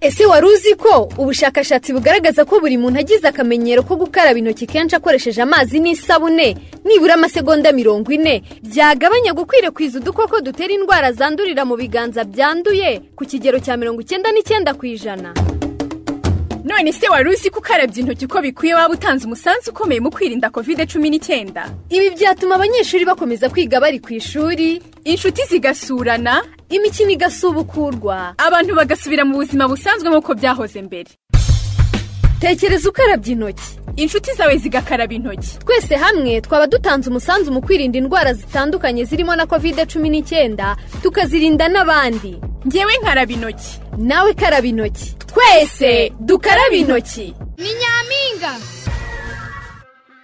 ese wari uzi ko ubushakashatsi bugaragaza ko buri muntu agize akamenyero ko gukaraba intoki kenshi akoresheje amazi n'isabune nibura amasegonda mirongo ine byagabanya gukwirakwiza udukoko dutera indwara zandurira mu biganza byanduye ku kigero cya mirongo icyenda n'icyenda ku ijana none se wari uzi ko ukarabya intoki uko bikwiye waba utanze umusanzu ukomeye mu kwirinda kovide cumi n'icyenda ibi byatuma abanyeshuri bakomeza kwiga bari ku ishuri inshuti zigasurana imikino igasubukurwa abantu bagasubira mu buzima busanzwe nk'uko byahoze mbere tekereza ukarabya intoki inshuti zawe zigakaraba intoki twese hamwe twaba dutanze umusanzu mu kwirinda indwara zitandukanye zirimo na kovide cumi n'icyenda tukazirinda n'abandi ngewe nkaraba intoki nawe karaba intoki twese dukaraba intoki ni nyampinga